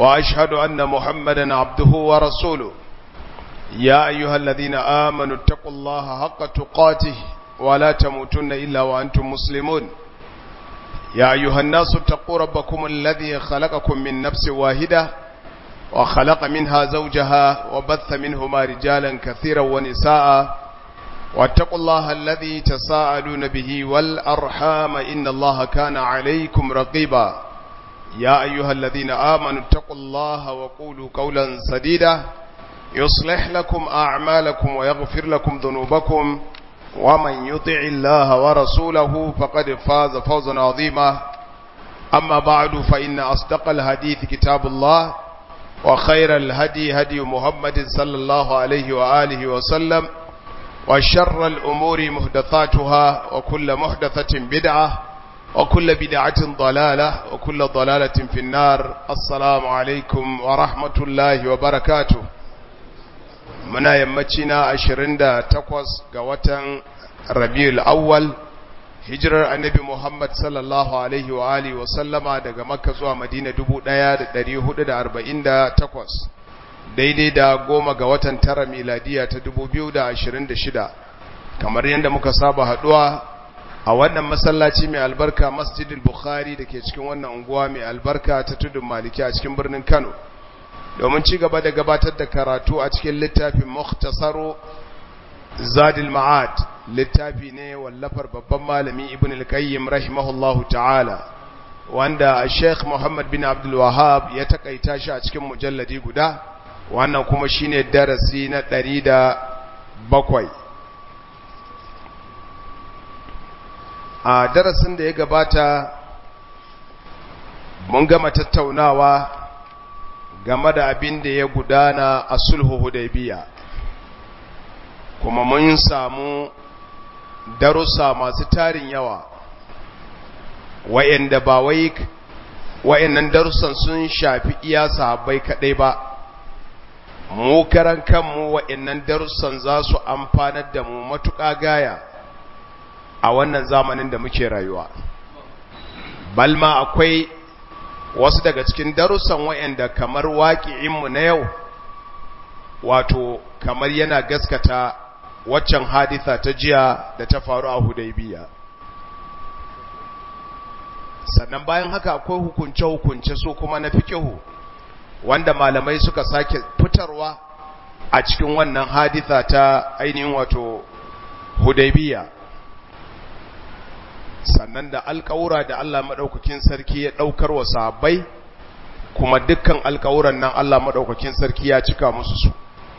وأشهد أن محمدا عبده ورسوله يا أيها الذين آمنوا اتقوا الله حق تقاته ولا تموتن إلا وأنتم مسلمون يا أيها الناس اتقوا ربكم الذي خلقكم من نفس واحدة وخلق منها زوجها وبث منهما رجالا كثيرا ونساء واتقوا الله الذي تساءلون به والأرحام إن الله كان عليكم رقيبا يا أيها الذين آمنوا اتقوا الله وقولوا قولا سديدا يصلح لكم أعمالكم ويغفر لكم ذنوبكم ومن يطع الله ورسوله فقد فاز فوزا عظيما أما بعد فإن أصدق الحديث كتاب الله وخير الهدي هدي محمد صلى الله عليه وآله وسلم وشر الأمور محدثاتها وكل محدثة بدعة وكل بدعة ضلالة وكل ضلالة في النار السلام عليكم ورحمة الله وبركاته muna yammaci na 28 ga watan rabiul awwal hijirar annabi Muhammad sallallahu alaihi wa alihi wa sallama daga makka zuwa madina 1448 daidai da goma ga watan tara miladiya ta 2026 kamar yadda muka saba haduwa a wannan masallaci mai albarka masjidil bukhari da ke cikin wannan unguwa mai albarka ta tudun maliki a cikin birnin kano domin ci gaba da gabatar da karatu a cikin littafin mukhtasaru zadil ma'ad littafi ne wallafar babban malami ibn al-qayyim rahimahullahu ta'ala wanda sheikh muhammad bin abdul wahab ya takaita shi a cikin mujalladi guda wannan kuma shine darasi na ɗari da bakwai a darasin da ya gabata mun gama tattaunawa game da abin da ya gudana a sulhu hudaybiya kuma mun samu darussa masu tarin yawa wa'anda ba wai wa'annan darussan sun shafi iya sahabbai kadai ba mu karan kanmu wa'annan darussan za su amfanar da mu matuƙa gaya a wannan zamanin da muke rayuwa balma akwai wasu daga cikin darussan wa'anda kamar waƙi'inmu na yau wato kamar yana gaskata waccan haditha ta jiya da ta faru a hudaybiya sannan bayan haka akwai hukunce-hukunce su kuma na fikihu wanda malamai suka sake fitarwa a cikin wannan haditha ta ainihin wato hudaybiya sannan da alƙawura da Allah maɗaukakin sarki ya ɗaukar wa sahabbai kuma dukkan alƙawuran nan Allah maɗaukakin sarki ya cika musu su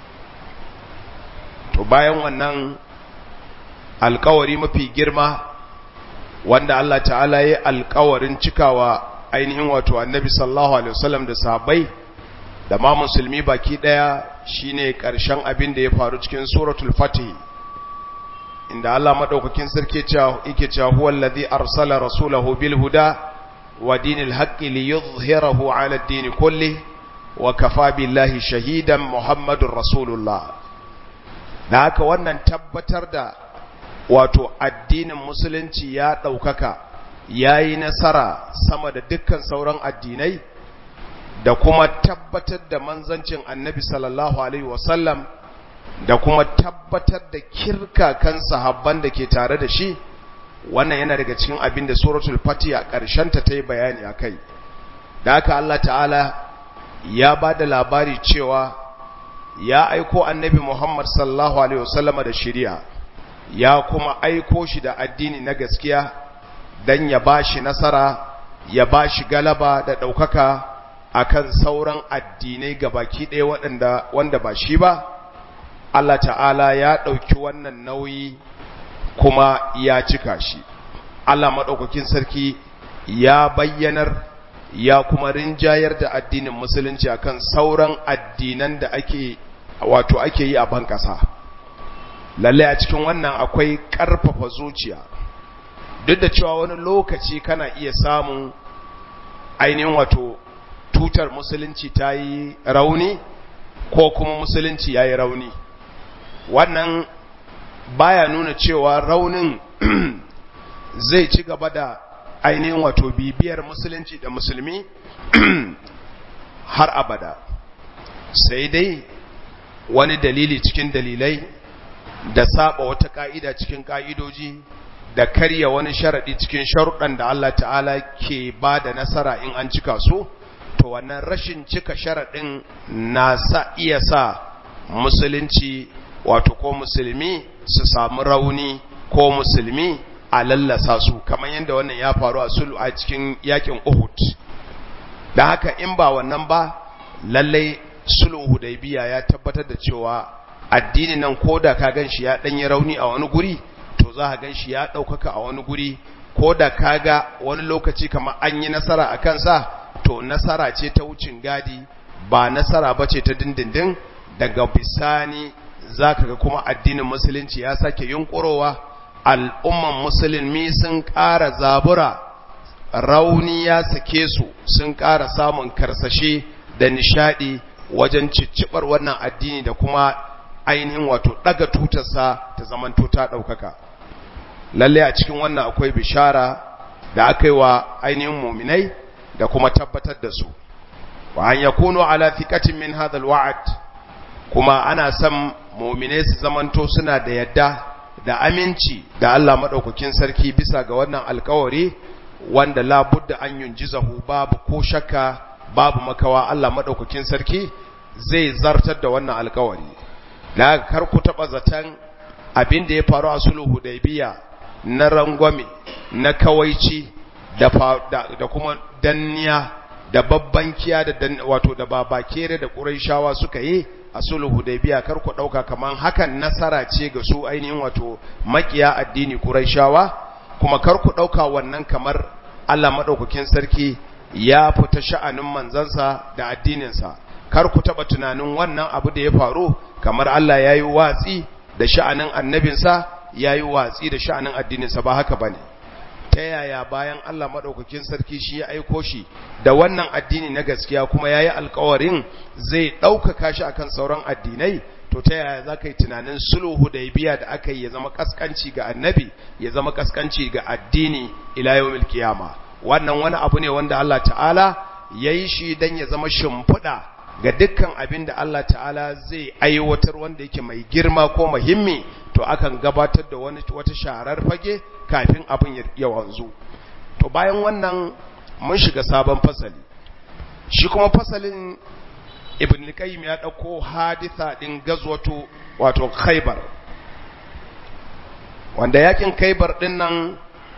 to bayan wannan alƙawari mafi girma wanda Allah ta'ala ya alƙawarin cikawa ainihin wato annabi sallallahu alaihi wasallam da sahabbai da ma musulmi baki ɗaya shine ƙarshen abin da ya faru cikin suratul fatih inda Allah madaukakin sarki yake cewa huwa allazi arsala rasulahu bil huda wa dinil haqqi liyuzhirahu ala ad-din kulli wa kafa billahi shahidan muhammadur rasulullah da haka wannan tabbatar da wato addinin musulunci ya daukaka yayi nasara sama da dukkan sauran addinai da kuma tabbatar da manzancin annabi sallallahu alaihi wasallam da kuma tabbatar da kirkakan sahabban da ke tare da shi wannan yana daga cikin abin da suratul fatiha ta ta yi bayani a kai da haka Allah ta'ala ya ba da labari cewa ya aiko annabi Muhammad sallallahu alaihi wasallama da shari'a ya kuma aiko shi da addini na gaskiya dan ya bashi nasara ya bashi galaba da ɗaukaka akan sauran addinai gabaki ɗaya waɗanda wanda ba shi ba Allah ta'ala ya ɗauki wannan nauyi kuma ya cika shi Allah maɗaukakin sarki ya bayyanar ya kuma rinjayar da addinin musulunci akan sauran addinan da ake wato ake yi a ban ƙasa lalle a cikin wannan akwai ƙarfafa zuciya duk da cewa wani lokaci kana iya samun ainihin wato tutar musulunci ta yi rauni ko kuma musulunci ya yi rauni wannan baya nuna cewa raunin zai ci gaba da ainihin wato bibiyar musulunci da musulmi har abada sai dai wani dalili cikin dalilai da saba wata ka'ida cikin ka'idoji da karya wani sharadi cikin sharuɗan da Allah ta'ala ke ba da nasara in an cika su to wannan rashin cika sharaɗin na sa iya sa musulunci wato ko musulmi su samu rauni ko musulmi a lallasa su kamar yadda wannan ya faru a sulhu a cikin yakin Uhud da haka in ba wannan ba lallai sulhu hudaybiya ya tabbatar da cewa addini nan koda ka ganshi ya danyi rauni a wani guri to za ka ganshi ya daukaka a wani guri koda kaga wani lokaci kamar an yi nasara a kansa to nasara ce ta wucin gadi ba nasara bace ta dindindin daga bisani zaka ga kuma addinin musulunci ya sake yunkurowa al'umman musulmi sun ƙara zabura rauni ya sake su sun ƙara samun karsashe da nishadi wajen ciccibar wannan addini da kuma ainihin wato daga tutarsa ta zamanto ta ɗaukaka lalle a cikin wannan akwai bishara da aka yi wa ainihin muminai da kuma tabbatar da su wa an yakunu ala thiqatin min hadha alwa'd kuma ana son muminai su zamanto suna da yadda da aminci da Allah madaukakin sarki bisa ga wannan alkawari wanda labudda an yunjizahu babu ko shakka babu makawa Allah madaukakin sarki zai zartar da wannan alkawari da kar ku taba zatan abin da ya faru a sulhu hudaybiya na rangwame na kawaici da da kuma danniya da babban kiya da wato da babakere da quraishawa suka yi a sulhu hudaybiya kar ku dauka kaman hakan nasara ce ga su ainihin wato makiya addini quraishawa kuma kar ku dauka wannan kamar Allah madaukakin sarki ya fita sha'anin manzansa da addininsa kar ku taba tunanin wannan abu da ya faru kamar Allah yayi watsi da sha'anin annabinsa yayi watsi da sha'anin addininsa ba haka bane ta yaya bayan Allah madaukakin sarki shi ya aiko shi da wannan addini na gaskiya kuma yayi alƙawarin zai ɗaukaka shi akan sauran addinai to ta yaya za ka yi tunanin sulhu hudaybiya da aka yi ya zama kaskanci ga annabi ya zama kaskanci ga addini ila yawmil qiyama wannan wani abu ne wanda Allah ta'ala yayi shi dan ya zama shimfiɗa ga dukkan abin da Allah ta'ala zai aiwatar wanda yake mai girma ko muhimmi to akan gabatar da wani wata sharar fage kafin abin ya wanzu to bayan wannan mun shiga sabon fasali shi kuma fasalin ibn al-qayyim ya dauko haditha din gazwatu wato khaybar wanda yakin khaybar din nan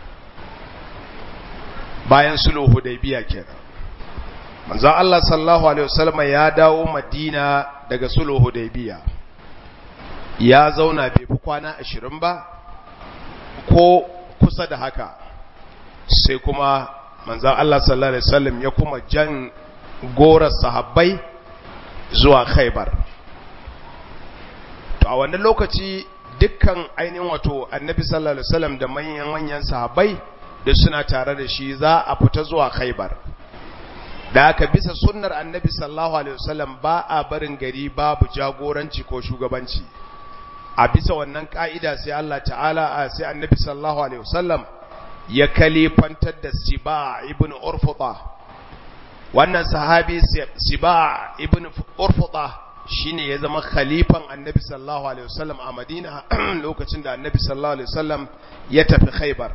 bayan sulhu hudaybiya kenan manzo Allah sallallahu alaihi wasallam ya dawo madina daga sulhu hudaybiya ya zauna bai fi kwana 20 ba ko kusa da haka sai kuma manzo Allah sallallahu alaihi wasallam ya kuma jan gorar sahabbai zuwa khaibar to a wannan lokaci dukkan ainihin wato annabi sallallahu alaihi wasallam da manyan manyan sahabbai da suna tare da shi za a fita zuwa khaibar da aka bisa sunnar annabi sallallahu alaihi wasallam ba a barin gari babu jagoranci ko shugabanci a bisa wannan ka'ida sai Allah ta'ala sai annabi sallallahu alaihi wasallam ya kalifantar da siba ibn urfuta wannan sahabi siba ibn urfuta shine ya zama khalifan annabi sallallahu alaihi wasallam a madina lokacin da annabi sallallahu alaihi wasallam ya tafi khaybar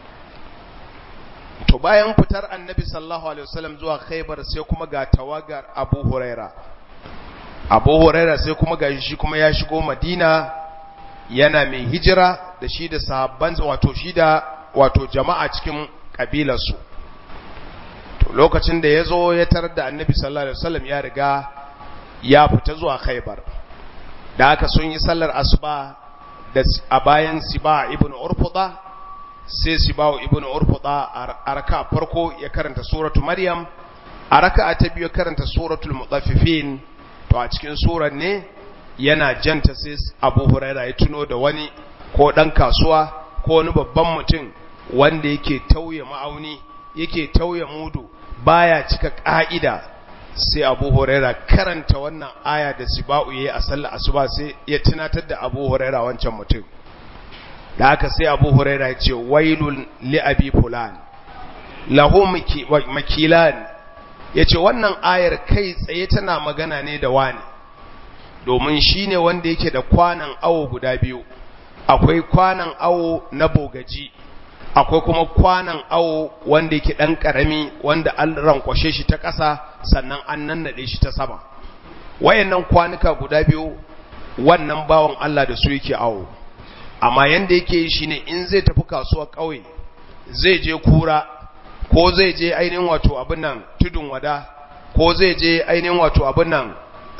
to bayan fitar annabi sallallahu alaihi wasallam zuwa khaybar sai kuma ga tawagar abu huraira abu huraira sai kuma ga shi kuma ya shigo madina yana mai hijira da shi da sahabban wato shi da wato jama'a cikin kabilarsu to lokacin da ya zo ya tarar da annabi sallallahu alaihi wasallam ya riga ya fita zuwa khaybar da aka sun yi sallar asuba da a bayan siba ibn urfuda sai siba ibn urfuda a raka farko ya karanta suratu maryam a raka ta biyu karanta suratul mutaffifin to a cikin surar ne yana janta sai abu huraira ya tuno da wani ko dan kasuwa ko wani babban mutum wanda yake tauye ma'auni yake tauye mudu baya cika ka'ida sai Abu Huraira karanta wannan aya da Siba'u yayi a sallar asuba sai ya tunatar da Abu Huraira wancan mutum da haka sai Abu Huraira ya ce wailul li abi fulan lahu makilan yace wannan ayar kai tsaye tana magana ne da wani domin shine wanda yake da kwanan awo guda biyu akwai kwanan awo na bogaji akwai kuma kwanan awo wanda yake dan karami wanda an rankwashe shi ta ƙasa sannan an nannade shi ta sama wayannan kwanuka guda biyu wannan bawan Allah da su yake awo amma yanda yake yi shine in zai tafi kasuwar ƙauye zai je kura ko zai je ainihin wato abin nan tudun wada ko zai je ainihin wato abin nan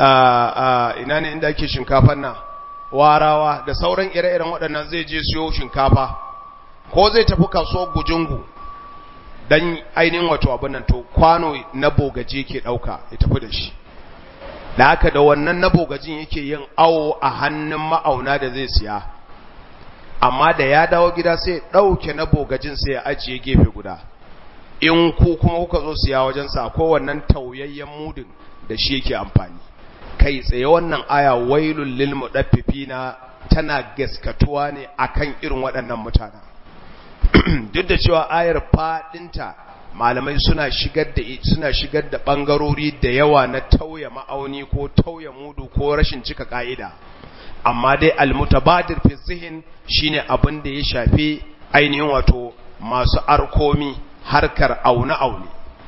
ina ne inda ake shinkafan nan warawa da sauran ire-iren waɗannan zai je siyo shinkafa ko zai tafi kasuwar gujungu don ainihin wato abin nan to kwano na bogaje ke ɗauka ya tafi da shi da haka da wannan na bogajin yake yin awo a hannun ma'auna da zai siya amma da ya dawo gida sai ɗauke na bogajin sai ya ajiye gefe guda in ku kuma kuka zo siya wajensa akwai wannan tauyayyen mudin da shi yake amfani kai tsaye wannan aya wailul lil mudaffifina tana gaskatuwa ne akan irin waɗannan mutane duk da cewa ayar fadinta malamai suna shigar da suna shigar da bangarori da yawa na tauya ma'auni ko tauya mudu ko rashin cika ka'ida amma dai almutabadir fi zihin shine abin da ya shafi ainihin wato masu arkomi harkar aune aune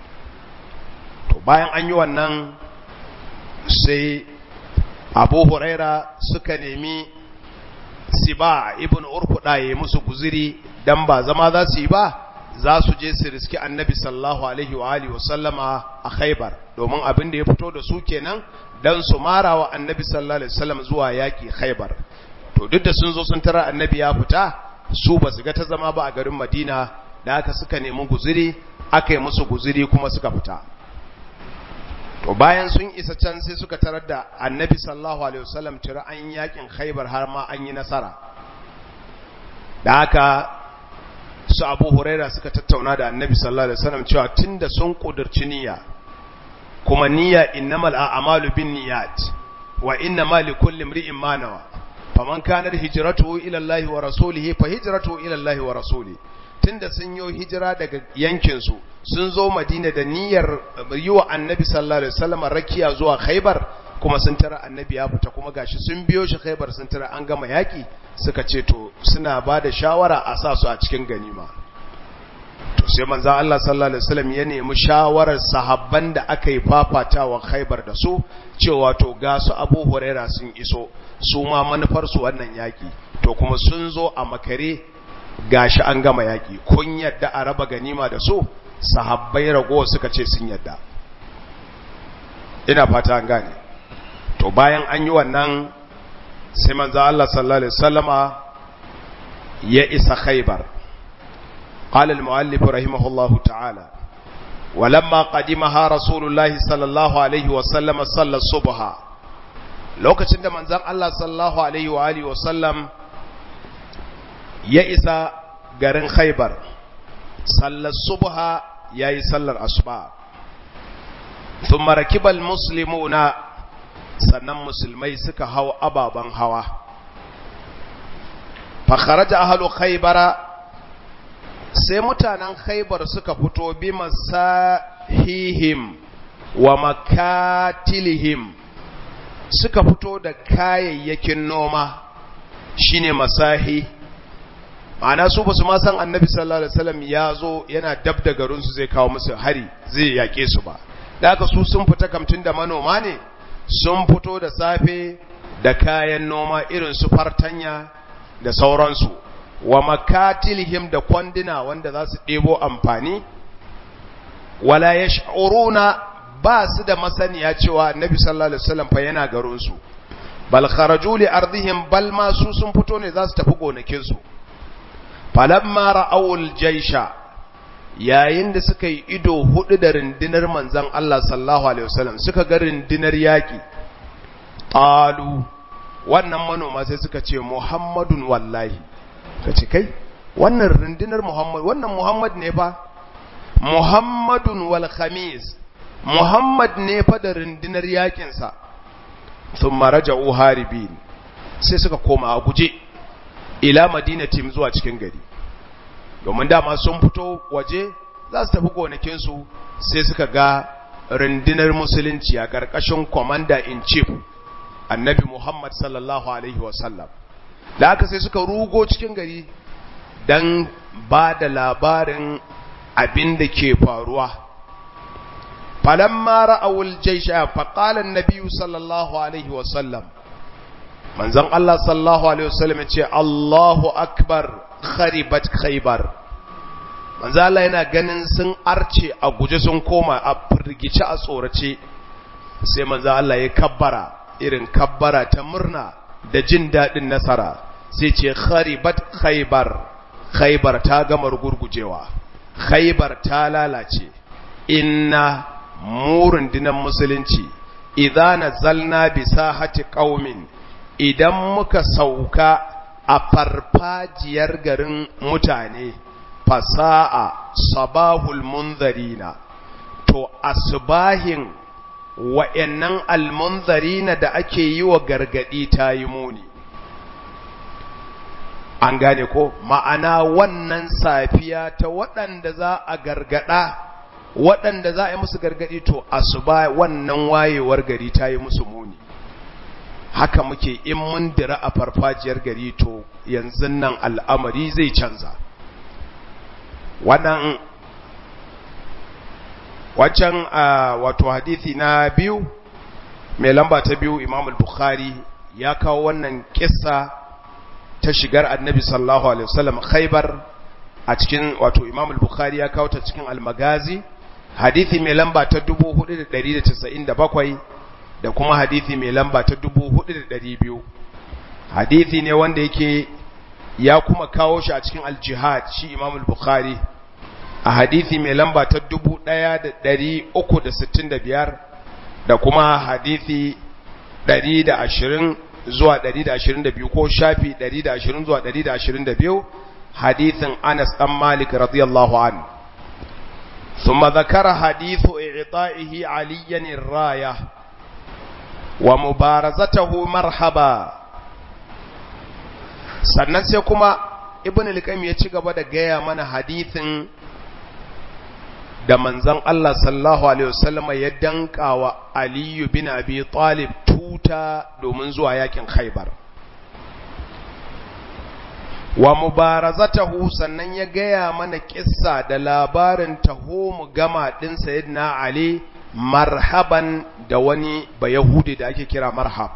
to bayan an yi wannan sai abu huraira suka nemi siba ibn urkuda ya musu guziri dan ba zama za su yi ba za su je su riski annabi sallallahu alaihi wa alihi wasallama a khaibar domin abin da ya fito da su kenan dan su mara wa annabi sallallahu alaihi wasallam zuwa yaki khaibar to duk da sun zo sun tara annabi ya fita su ba su ga ta zama ba a garin madina da aka suka nemi guziri aka yi musu guziri kuma suka fita to bayan sun isa can sai suka tarar da annabi sallallahu alaihi wasallam tira an yakin khaibar har ma an yi nasara da haka su abu huraira suka tattauna da annabi sallallahu alaihi wasallam cewa tunda sun kudurci niyya kuma niyya innamal a'malu binniyat wa innamal likulli imri'in ma nawa faman kana hijratuhu ila Allah wa rasulihi fa hijratuhu ila Allah wa rasulihi tunda sun yi hijira daga yankin su sun zo Madina da niyyar yi wa annabi sallallahu alaihi wasallam rakiya zuwa Khaibar kuma sun tara annabi ya fita kuma gashi sun biyo shi Khaibar sun tara an gama yaki suka ce to suna ba da shawara a sa su a cikin ganima to sai manzo Allah sallallahu alaihi wasallam ya nemi shawarar sahabban da aka yi fafatawa Khaibar da su cewa to ga su Abu Huraira sun iso su ma manufar su wannan yaki to kuma sun zo a makare gashi an gama yaki kun yadda a raba ganima da su sahabbai rago suka ce sun yadda ina fata an gane to bayan an yi wannan sai manzo Allah sallallahu alaihi wasallama ya isa Khaibar قال المؤلف رحمه الله تعالى ولما قدمها رسول الله صلى الله عليه وسلم صلى الصبح lokacin da manzon Allah sallallahu alaihi wa alihi wasallam ya isa garin Khaibar sallar subha yayi sallar asuba thumma rakibal muslimuna sannan musulmai suka hau ababan hawa fa kharaja ahlu khaybara sai mutanen khaibar suka fito bi masahihim wa makatilihim suka fito da kayayyakin noma shine masahi ma'ana su basu ma san annabi sallallahu alaihi wasallam ya zo yana dab da garin su zai kawo musu hari zai yake su ba da haka su sun fita kamtin da manoma ne sun fito da safe da kayan noma irin su fartanya da sauransu wa makatilihim da kwandina wanda za su ɗebo amfani wala ya sha'uruna ba su da masaniya cewa nabi sallallahu alaihi wasallam fa yana garinsu bal kharaju li ardihim bal ma su sun fito ne za su tafi gonakinsu falamma ra'awul jaisha yayin da suka yi ido hudu da rindinar manzon Allah sallallahu alaihi wasallam suka ga rindinar yaki qalu wannan manoma sai suka ce muhammadun wallahi ka ce kai wannan rundunar Muhammad wannan Muhammad ne fa Muhammadun wal khamis Muhammad ne fa da rundunar yakin sa thumma raja'u haribin sai suka koma a guje ila madinatim zuwa cikin gari domin dama sun fito waje za su tafi gonakin su sai suka ga rundunar musulunci a ƙarƙashin commander in chief annabi Muhammad sallallahu alaihi wasallam da aka sai suka rugo cikin gari don ba da labarin abin da ke faruwa falamma ra'awul jaisha faqala an-nabiy sallallahu alaihi wasallam manzon Allah sallallahu alaihi wasallam ya ce Allahu akbar kharibat khaybar manzo Allah yana ganin sun arce a guje sun koma a firgice a tsorace sai manzo Allah ya kabbara irin kabbara ta murna da jin dadin nasara sai ce kharibat khaybar khaybar ta gama gurgujewa khaybar ta lalace inna murun dinan musulunci idza nazalna bi sahati qaumin idan muka sauka a farfajiyar garin mutane fasa'a sabahul munzarina to asbahin wa'annan almunzarina da ake yi wa gargadi ta yi muni an gane ko ma'ana wannan safiya ta waɗanda za a gargada waɗanda za a yi musu gargadi to asuba wannan wayewar gari ta yi musu muni haka muke in mun dira a farfajiyar gari to yanzu nan al'amari zai canza wannan waccan wato hadithi na biyu mai lamba ta biyu imam al-bukhari ya kawo wannan kissa ta shigar annabi sallallahu alaihi wasallam khaybar a cikin wato imam al-bukhari ya kawo ta cikin al-magazi hadithi mai lamba ta 4197 da kuma hadithi mai lamba ta 4200 hadithi ne wanda yake ya kuma kawo shi a cikin al-jihad shi imam al-bukhari a hadithi mai lamba ta 1365 da kuma hadithi 120 zuwa 122 ko shafi 120 zuwa 122 hadithin Anas dan Malik radiyallahu an ثم ذكر حديث إعطائه عليا الراية ومبارزته مرحبا sannan sai kuma ibn al-qayyim ya ci gaba da gaya mana hadithin da manzon Allah sallallahu alaihi wasallam ya danka wa Ali bin Abi Talib tuta domin zuwa yakin Khaibar wa mubarazatahu sannan ya gaya mana kissa da labarin taho mu gama din sayyidina Ali marhaban da wani bayahudi da ake kira marhab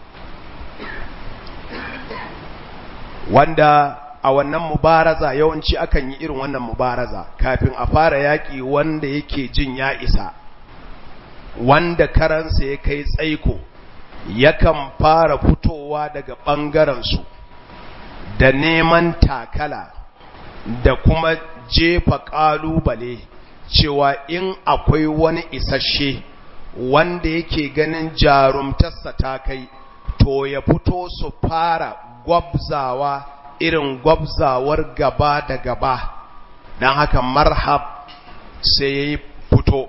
wanda a wannan mubaraza yawanci akan yi irin wannan mubaraza kafin a fara yaƙi wanda yake jin ya isa wanda karansa ya kai tsaiko yakan fara fitowa daga ɓangarensu da neman takala da kuma jefa ƙalubale cewa in akwai wani isasshe wanda yake ganin jarumtarsa ta kai to ya fito su fara gwabzawa irin gwabzawar gaba da gaba don haka marhab sai ya yi fito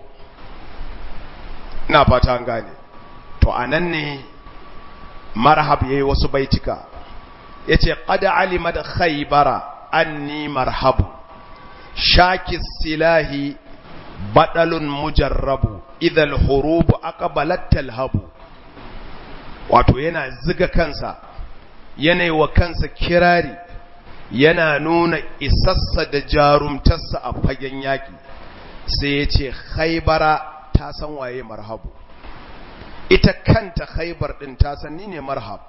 na fata gane to a nan ne marhab ya yi wasu baitika ya ce ƙada alimar khaibara anni marhabu shaki silahi baɗalun mujarrabu idan hurubu aqbalat talhabu wato yana ziga kansa yana wa kansa kirari yana nuna isassa da jarumtarsa a fagen yaƙi sai ya ce haibara ta san waye marhabu ita kanta haibar ɗin ta san ni ne marhab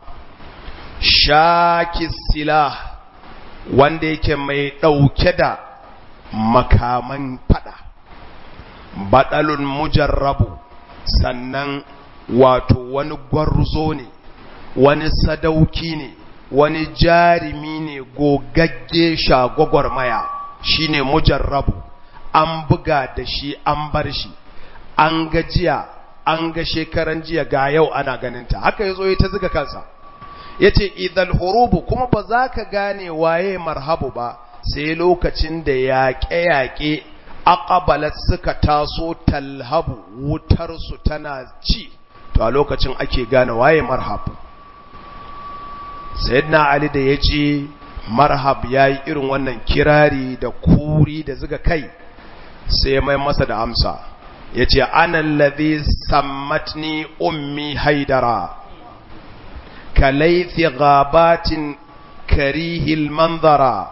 shaki silah wanda yake mai ɗauke da makaman fada baɗalun mujarrabu sannan wato wani gwarzo ne wani sadauki ne wani jarimi ne gogagge shagwagwarmaya shine mujarrabu an buga da shi an bar shi an ga jiya an ga shekaran jiya ga yau ana ganinta haka ya zo ya ta ziga kansa ya ce idan hurubu kuma ba za ka gane waye marhabu ba sai lokacin da yaƙe-yaƙe aqabalat suka taso talhabu wutarsu tana ci to a lokacin ake gane waye marhab sayyidina ali da yaji marhab yayi irin wannan kirari da kuri da zuga kai sai ya mai masa da amsa yace ana allazi sammatni ummi haidara kalaythi ghabatin karihil manzara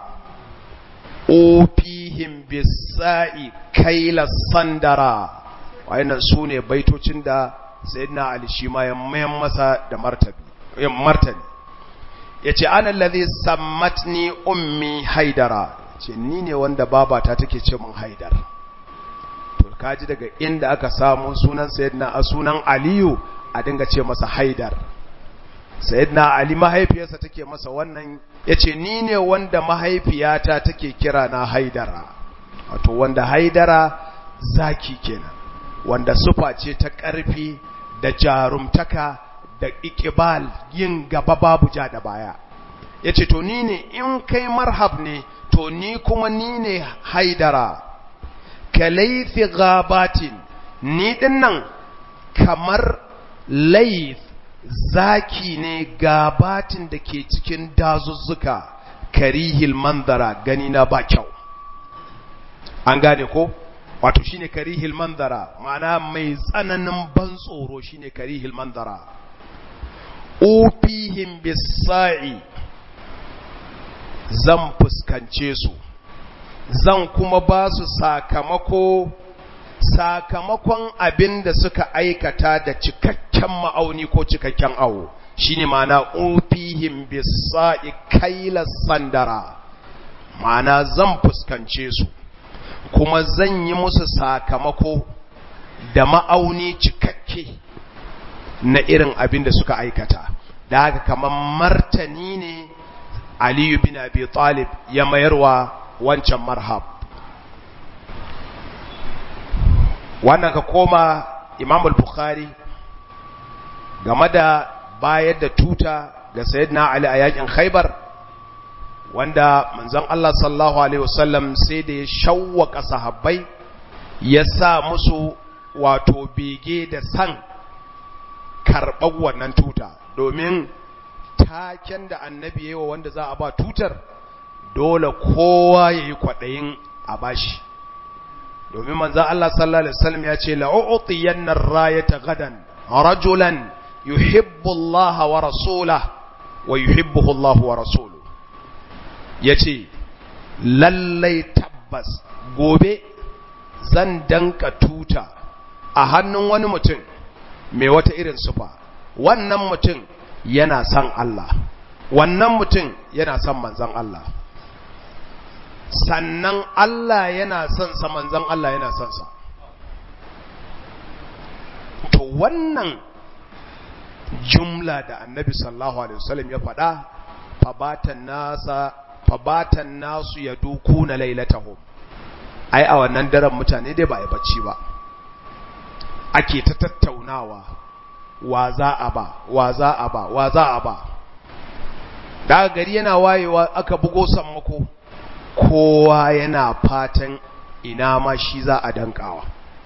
ofihim bisa'i kaila sandara wayannan sune baitocin da sayyidina ali shi ma ya mayan masa da martabi ya martani yace ana allazi sammatni ummi haidara ce ni ne wanda babata take ce mun haidar to kaji daga inda aka samu sunan sayyidina a sunan aliyu a dinga ce masa haidar sayyidina ali mahaifiyarsa take masa wannan yace ni ne wanda mahaifiyata take kira na haidara wato wanda haidara zaki kenan wanda sufa ce ta ƙarfi da jarumtaka da ikibal yin gaba babu ja da baya yace to ni ne in kai marhab ne to ni kuma ni ne haidara kalaifi gabatin ni dinnan kamar laif zaki ne gabatin da ke cikin dazuzzuka karihil manzara gani na ba kyau an gane ko wato shine karihil manzara ma'ana mai tsananin ban tsoro shine karihil manzara ufihim bisa'i zan fuskance su zan kuma ba su sakamako sakamakon abin da suka aikata da cikakken ma'auni ko cikakken awo shine ma'ana ufihim bisa'i kaila sandara ma'ana zan fuskance su kuma zan yi musu sakamako da ma'auni cikakke na irin abin da suka aikata da haka kamar martani ne aliyu bin abi talib ya mayarwa wancan marhab wannan ka koma imam al-bukhari game da bayar da tuta ga sayyidina ali a yakin khaybar wanda manzon Allah sallallahu alaihi wasallam sai da ya shawwaka sahabbai ya sa musu wato bege da san karɓar wannan tuta domin taken da annabi yayi wa wanda za a ba tutar dole kowa yayi kwadayin a bashi domin manzon Allah sallallahu alaihi wasallam ya ce la'u'tiyanna ar-rayata gadan rajulan yuhibbu Allah wa rasulahu wa yuhibbuhu Allah wa rasuluhu yace lallai tabbas gobe zan danka tuta a hannun wani mutum mai wata irin sufa wannan mutum yana son Allah wannan mutum yana son manzon Allah sannan Allah yana son sa manzon Allah yana son sa to wannan jumla da annabi sallallahu alaihi wasallam ya faɗa fabatan nasa fabatan nasu ya duku na lailatahum ai a wannan daren mutane dai ba a bacci ba ake ta tattaunawa wa za a ba wa za a ba wa za a ba daga gari yana wayewa aka bugo sammako kowa yana fatan ina ma shi za a dankawa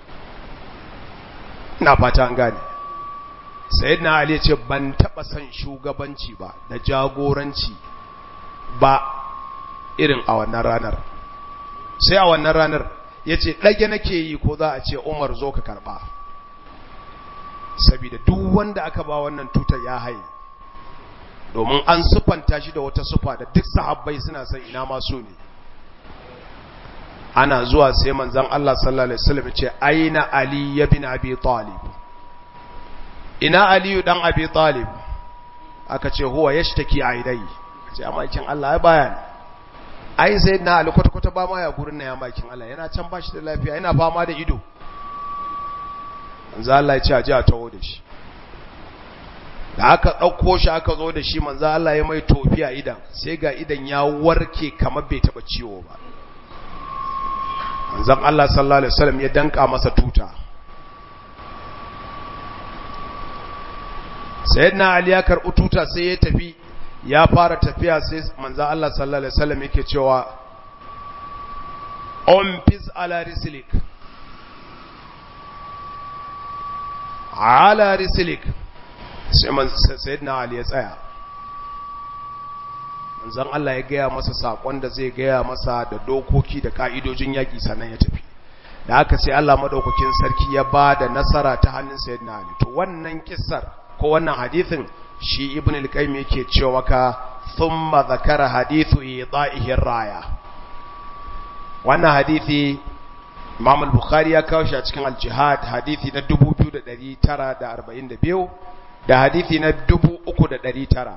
ina fata an gane sayyidina ali ce ban taba son shugabanci ba da jagoranci ba irin a wannan ranar sai a wannan ranar yace dage nake yi ko za a ce Umar zo ka karba saboda duk wanda aka ba wannan tutar ya haye domin an sufanta shi da wata sufa da duk sahabbai suna son ina ma so ne ana zuwa sai manzon Allah sallallahu alaihi wasallam ce aina ali ibn abi talib ina aliyu dan abi talib aka ce huwa yashtaki aidai ce amakin Allah ya baya ai sai na ali kwata kwata ba ma ya gurin na ya makin Allah yana can bashi da lafiya yana fama da ido manzo Allah ya ce a ji a tawo da shi da aka ɗauko shi aka zo da shi manzo Allah ya mai tofiya idan sai ga idan ya warke kamar bai taba ciwo ba manzon Allah sallallahu alaihi wasallam ya danka masa tuta sayyidina ali ya karɓi tuta sai ya tafi ya fara tafiya sai manzon Allah sallallahu alaihi wasallam yake cewa on pis ala rislik ala rislik sai sayyidina ali ya tsaya manzon Allah ya gaya masa sakon da zai gaya masa da dokoki da ka'idojin yaki sannan ya tafi da haka sai Allah madaukakin sarki ya ba da nasara ta hannun sayyidina Ali to wannan kissar ko wannan hadithin shi ibn al-qayyim yake cewa ka thumma zakara hadithu ida'ihi raya wannan hadithi Imam al-Bukhari ya kawo shi a cikin al-Jihad hadithi na 2942 da hadithi na 3900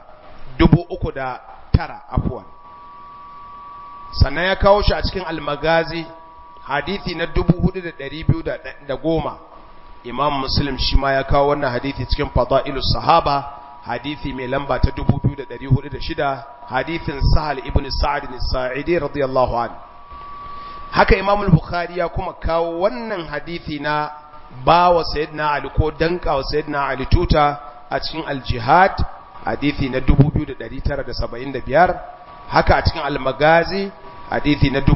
309 afwan sannan ya kawo shi a cikin al-Magazi hadithi na 4210 Imam Muslim shi ma ya kawo wannan hadithi cikin Fadailus Sahaba hadithi mai lamba ta 2406 hadithin Sahal ibn Sa'd as-Sa'idi radiyallahu anhu haka Imam al-Bukhari ya kuma kawo wannan hadithi na bawa Sayyidina Ali ko danka wa Sayyidina Ali tuta a cikin al-Jihad hadithi na 2975 haka a cikin al-Magazi hadithi na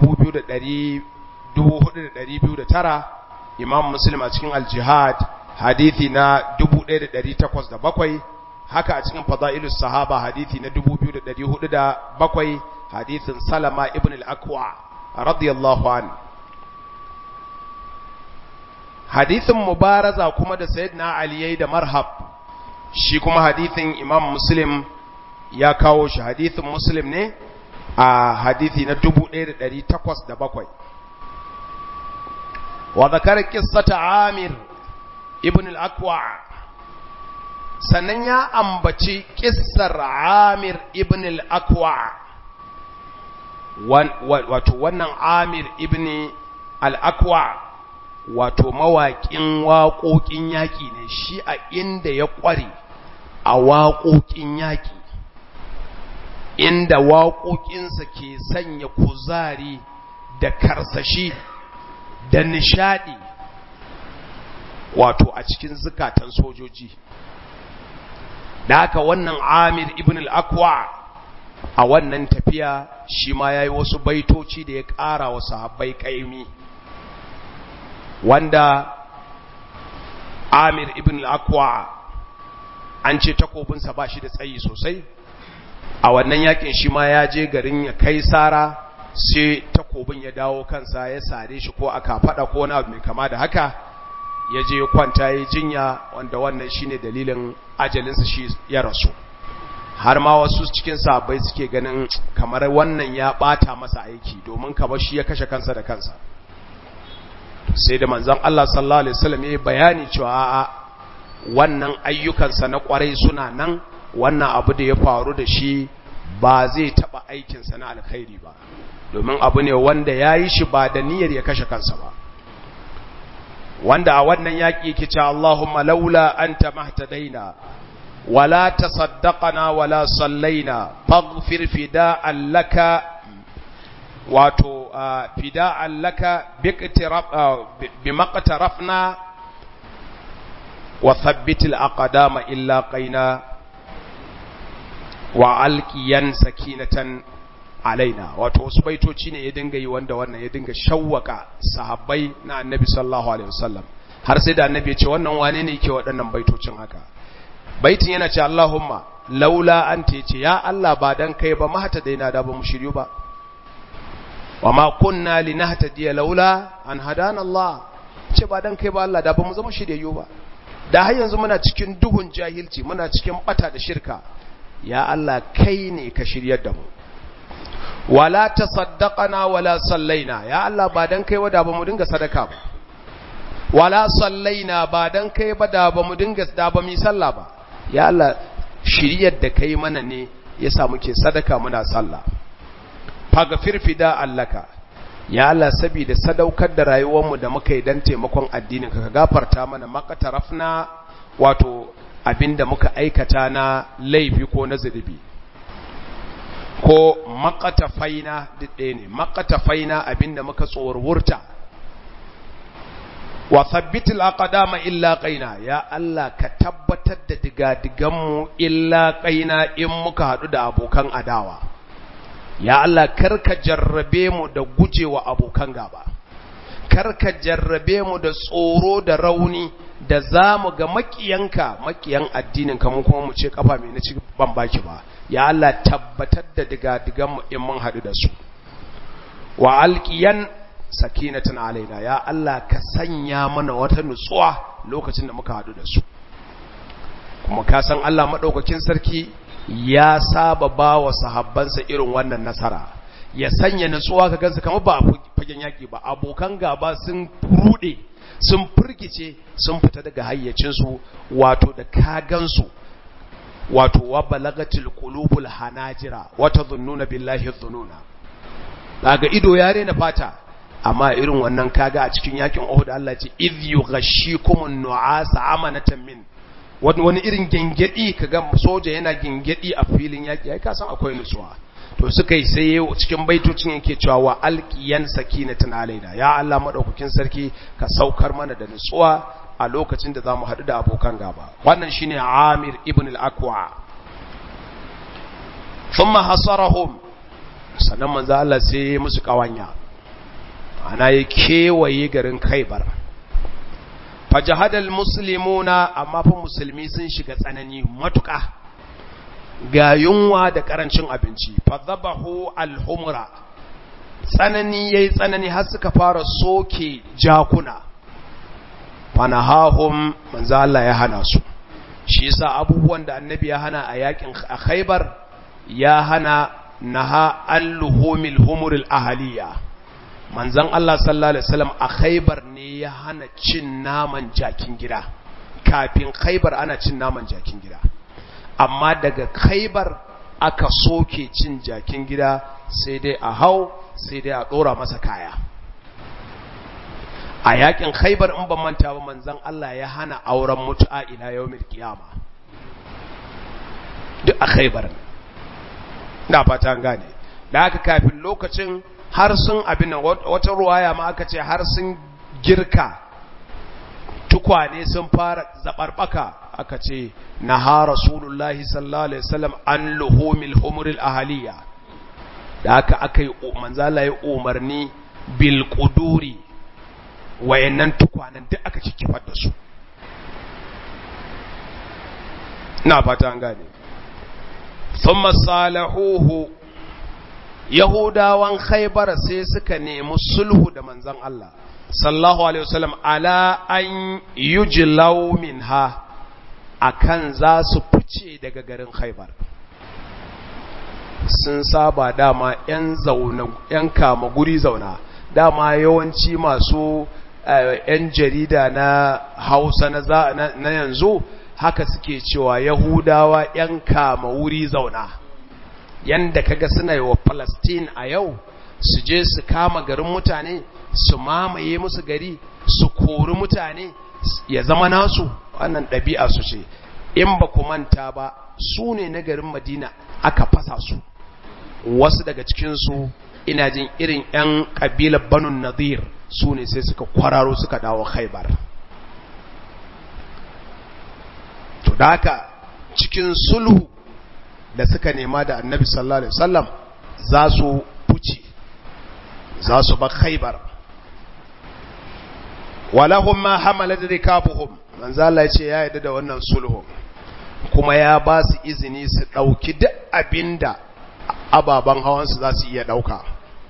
2209 Imam Muslim a cikin al-Jihad hadithi na 1807 haka a cikin Fadailus Sahaba hadithi na 2407 hadithin Salama ibn al-Aqwa radiyallahu an hadithin mubaraza kuma da sayyidina ali yayi da marhab shi kuma hadithin imam muslim ya kawo shi hadithin muslim ne a hadithi na 1807 wa zakara qissata amir ibn al-aqwa sannan ya ambaci kissar amir ibn al-aqwa wato wannan amir ibn al-akwa wato mawaƙin waƙoƙin yaƙi ne shi a inda ya ƙware a waƙoƙin yaƙi inda waƙoƙinsa ke sanya kuzari da karsashi da nishadi wato a cikin zukatan sojoji da haka wannan amir ibn al-akwa a wannan tafiya shi ma ya yi wasu baitoci da ya ƙara wa sahabbai ƙaimi wanda amir ibn al-akwa an ce takobinsa ba shi da tsayi sosai a wannan yakin shi ma ya je garin ya kai sara sai takobin ya dawo kansa ya sare shi ko aka fada ko wani abu mai kama da haka ya je kwanta ya jinya wanda wannan shine dalilin ajalinsa shi ya rasu har ma wasu cikin sahabbai suke ganin kamar wannan ya bata masa aiki domin kamar shi ya kashe kansa da kansa sai da manzon Allah sallallahu alaihi wasallam ya bayani cewa a'a wannan ayyukansa na kwarai suna nan wannan abu da ya faru da shi ba zai taba aikinsa na alkhairi ba domin abu ne wanda ya yi shi ba da niyyar ya kashe kansa ba wanda a wannan yaƙi yake cewa Allahumma laula anta mahtadaina wala tasaddaqana wala sallaina faghfir fida'an laka wato fida'an laka bimaqtarafna wa thabbitil aqdama illa qaina wa alqiyan sakinatan alaina wato wasu baitoci ne ya dinga yi wanda wannan ya dinga shawwaka sahabbai na annabi sallallahu alaihi wasallam har sai da annabi ya ce wannan wane ne yake waɗannan baitocin haka baitin yana ce Allahumma laula anta yace ya Allah ba dan kai ba mahata daina da ba mu shiryu ba wa ma kunna linahtadiya laula an hadana Allah ce ba dan kai ba Allah da ba mu zama shiryayyu ba da har yanzu muna cikin duhun jahilci muna cikin bata da shirka ya Allah kai ne ka shiryar da mu wala tasaddaqana wala sallaina ya Allah ba dan kai ba da ba mu dinga sadaka ba wala sallaina ba dan kai ba da ba mu dinga da ba mu sallah ba ya Allah shiryar da kai mana ne yasa muke sadaka muna sallah faghfir fida allaka ya Allah saboda sadaukar da rayuwar mu da muka yi dan taimakon addinin ka gafarta mana maqatarafna wato abinda muka aikata na laifi ko na zunubi ko makatafaina duk ɗaya ne makatafaina abinda muka tsorwurta wa sabbitul aqdama illa qaina ya Allah ka tabbatar da digadigan mu illa qaina in muka hadu da abokan adawa ya Allah karka jarrabe mu da gujewa abokan gaba karka jarrabe mu da tsoro da rauni da zamu ga makiyanka makiyan addinin ka mu kuma mu ce kafa mai na ci ban baki ba ya Allah tabbatar da digadigan mu in mun hadu da su wa alqiyan sakinatan alaina ya Allah ka sanya mana wata nutsuwa lokacin da muka hadu da su kuma ka san Allah madaukakin sarki ya saba ba wa sahabbansa irin wannan nasara ya sanya nutsuwa ka gansu kamar ba a fagen yaki ba abokan gaba sun rude sun firgice sun fita daga hayyacinsu wato da ka gansu wato wa balagatil qulubul hanajira wa tadhunnuna billahi dhununa daga ido ya rena fata amma irin wannan kaga a cikin yakin Uhud Allah ce idh yughashshikumun nu'asa amanatan min wani irin gengedi kaga soja yana gengedi a filin yaki ai ka san akwai nutsuwa to suka yi sai cikin baitocin yake cewa wa alqiyan sakinatan alaina ya Allah madaukakin sarki ka saukar mana da nutsuwa a lokacin da zamu hadu da abokan gaba wannan shine Amir ibn al-Aqwa thumma hasarahum sannan manzo Allah sai musu kawanya ana ya kewaye garin Khaibar fajahadal muslimuna amma fa musulmi sun shiga tsanani matuƙa ga yunwa da karancin abinci fadhabahu alhumra tsanani yayi tsanani har suka fara soke jakuna fanahahum manzo Allah ya hana su shi yasa abubuwan da annabi ya hana a yakin Khaibar ya hana naha alluhumil humuril ahliya manzon Allah sallallahu alaihi wasallam a Khaibar ne ya hana cin naman jakin gida kafin Khaibar ana cin naman jakin gida amma daga Khaibar aka soke cin jakin gida sai dai a hau sai dai a dora masa kaya a yakin Khaibar in ban manta ba manzon Allah ya hana auren mutu'a ila yawmil qiyama duk a Khaibar na fata gane da haka kafin lokacin har sun abin nan wata ruwaya ma aka ce har sun girka tukwane sun fara zabarbaka aka ce naha rasulullahi sallallahu alaihi wasallam an luhumil humuril ahaliya da haka aka yi manzala ya umarni bil quduri wayannan tukwanen duk aka kifar da su ina fata an gane thumma salahuhu Yahudawan Khaibar sai suka nemi sulhu da manzon Allah sallallahu alaihi wasallam ala an yujlaw minha akan za su fice daga garin Khaibar sun saba dama yan zauna yan kama guri zauna dama yawanci masu yan jarida na Hausa na na yanzu haka suke cewa Yahudawa yan kama wuri zauna yanda kaga suna yi wa Palestine a yau su je su kama garin mutane su mamaye musu gari su kori mutane ya zama nasu wannan ɗabi'a su ce in ba ku manta ba su ne na garin Madina aka fasa su wasu daga cikinsu ina jin irin 'yan ƙabilar Banu Nadir su ne sai suka kwararo suka dawo Khaibar to da haka cikin sulhu da suka nema da annabi sallallahu alaihi wasallam za su fuce za su ba khaybar walahum ma hamalat rikabuhum manzo Allah ya ce ya yarda da wannan sulhu kuma ya ba su izini su dauki duk abinda ababan hawan su za su iya dauka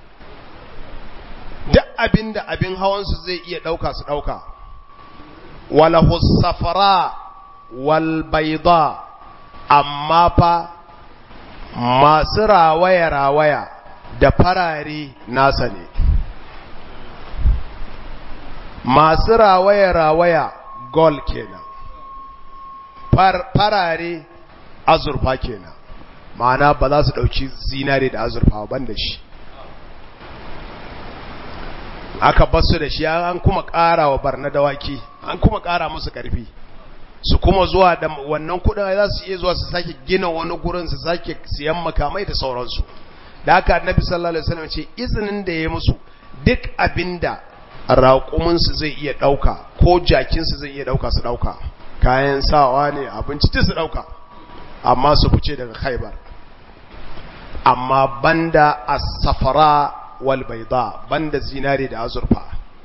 duk abinda abin hawan su zai iya dauka su dauka walahu safara wal bayda amma fa masu rawaya-rawaya da farare nasa ne masu rawaya-rawaya gol kenan farare azurfa kenan ma'ana ba za su ɗauki zinare da azurfa ban da shi aka basu da shi an kuma ƙara wa barna dawaki an kuma ƙara musu ƙarfi su kuma zuwa da wannan kudin za su iya zuwa su sake gina wani gurin su sake siyan makamai da sauransu da haka annabi sallallahu alaihi wasallam ce izinin da ya musu duk abinda raƙumin su zai iya dauka ko jakin su zai iya dauka su dauka kayan sawa ne abinci su dauka amma su fice daga Khaibar amma banda as-safara wal bayda banda zinare da azurfa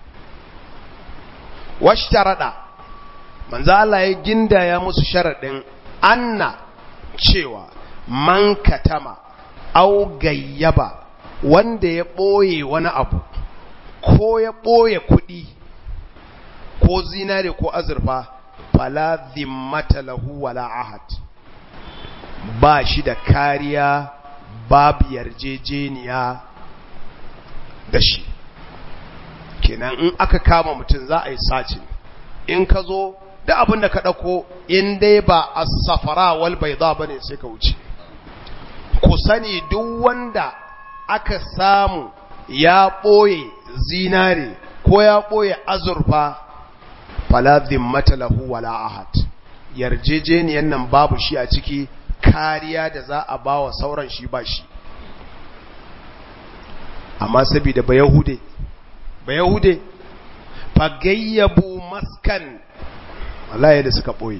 washtarada manzo Allah ya gindaya musu sharadin anna cewa man katama au gayyaba wanda ya boye wani abu ko ya ɓoye kuɗi ko zinare ko azurfa fala zimmata lahu wala ahad ba shi da kariya babu yarjejeniya da shi kenan in aka kama mutum za a yi sacin in ka zo da abin da ka ɗauko in dai ba a safara wal bai za ba ne sai ka wuce ku sani duk wanda aka samu ya ɓoye zinare ko ya ɓoye azurfa fala zimmata lahu wala ahad yarjejeniyan nan babu shi a ciki kariya da za a bawa sauran shi ba shi amma saboda ba yahude ba yahude fagayyabu maskan wallahi da suka boye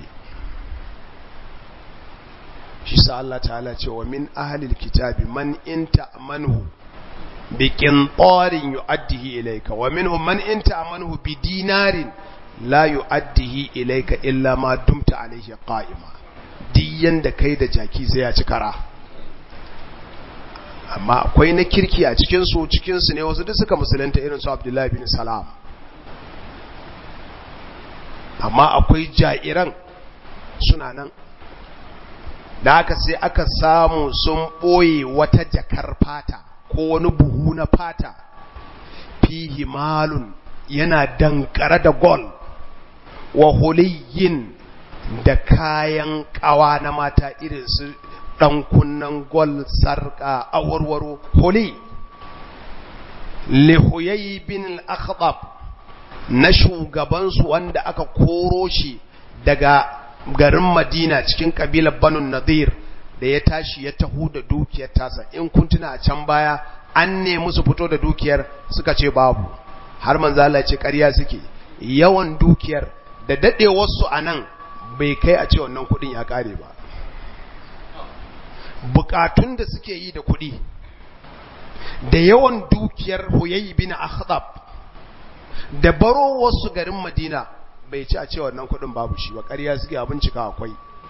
shi sa Allah ta'ala ce wa min ahlil kitabi man in ta'manhu bi qintarin yu'addihi ilayka wa minhum man in ta'manhu bi dinarin la yu'addihi ilayka illa ma dumta alayhi qa'ima diyan da kai da jaki sai ya ci kara amma akwai na kirki a cikin su cikin su ne wasu duk suka musulunta irin su Abdullahi bin Salam amma akwai jairan suna nan da aka sai aka samu sun ɓoye wata jakar fata ko wani buhu na fata fihi malun yana dankare da gol wa huliyin da kayan kawa na mata irin su ɗan kunnen gol sarƙa awarwaro huli lihuyayi bin al-akhdab na shugabansu wanda aka koro shi daga garin madina cikin kabilar banun nadir da ya tashi ya taho da dukiyar tasa in kun tuna a can baya an nemi su fito da dukiyar suka ce babu har manzala ce ƙarya suke yawan dukiyar da daɗewarsu a nan bai kai a ce wannan kuɗin ya ƙare ba bukatun da suke yi da kuɗi da yawan dukiyar huyayi bin akhdab da baro wasu garin madina bai ci a ce wannan kuɗin babu shi ba ƙarya suke a bincika akwai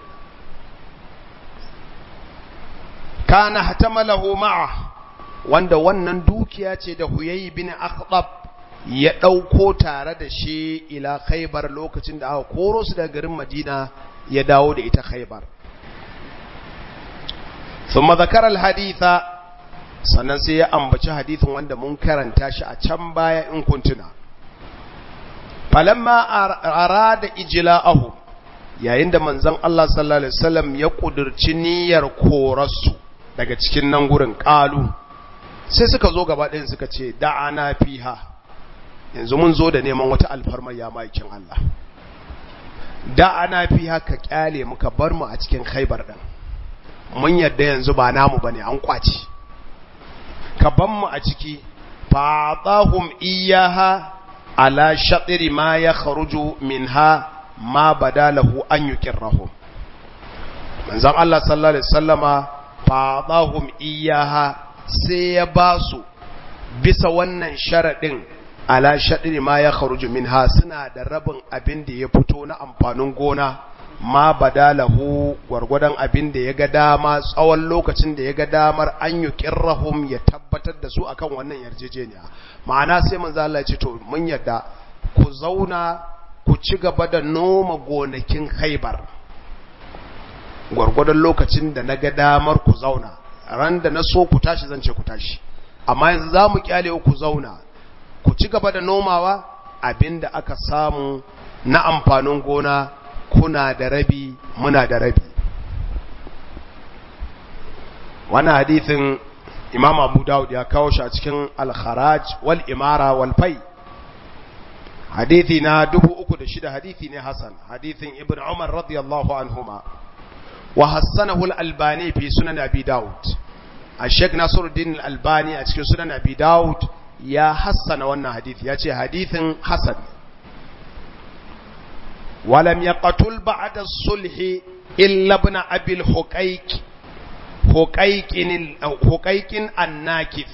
kana hatamalahu ma'a wanda wannan dukiya ce da huyayi bin akhdab ya ɗauko tare da shi ila khaibar lokacin da aka koro su daga garin madina ya dawo da ita khaibar ثم ذكر الحديث sannan sai ya ambaci hadithin wanda mun karanta shi a can baya in kuntuna falamma arada ijla'ahu yayin da manzon Allah sallallahu alaihi wasallam ya kudurci niyyar korarsu daga cikin nan gurin kalu sai suka zo gaba ɗayan suka ce da'ana fiha yanzu mun zo da neman wata alfarma ya maikin Allah da'ana fiha ka kyale muka bar mu a cikin khaibar din mun yadda yanzu ba namu bane an kwaci ka ban mu a ciki fatahum iyaha ala shatri ma ya kharuju minha ma badalahu an yukirrahum manzon Allah sallallahu alaihi wasallama fatahum iyaha sai ya basu bisa wannan sharadin ala shatri ma ya kharuju minha suna da rabin abin da ya fito na amfanin gona ma badalahu gwargwadon abin da ya ga dama tsawon lokacin da ya ga damar an yi kirrahum ya tabbatar da su akan wannan yarjejeniya ma'ana sai manzo Allah ya ce to mun yadda ku zauna ku ci gaba da noma gonakin Khaibar gwargwadon lokacin da na ga damar ku zauna ran da na so ku tashi zan ce ku tashi amma yanzu za mu kyale ku zauna ku ci gaba da nomawa abinda aka samu na amfanin gona kuna da rabi muna da rabi wani hadithin imam abu dawud ya kawo shi a cikin al-kharaj wal imara wal fai hadithi na dubu uku da shida hadithi ne hasan hadithin ibn umar radiyallahu anhuma wa hassanahu al-albani fi sunan abi dawud الشيخ ناصر الدين الألباني أتكي سنن أبي داود يا حسن وانا حديث يا حديث حسن ولم يقتل بعد الصلح إلا ابن أبي الحقيق حقيق حقيق الناكث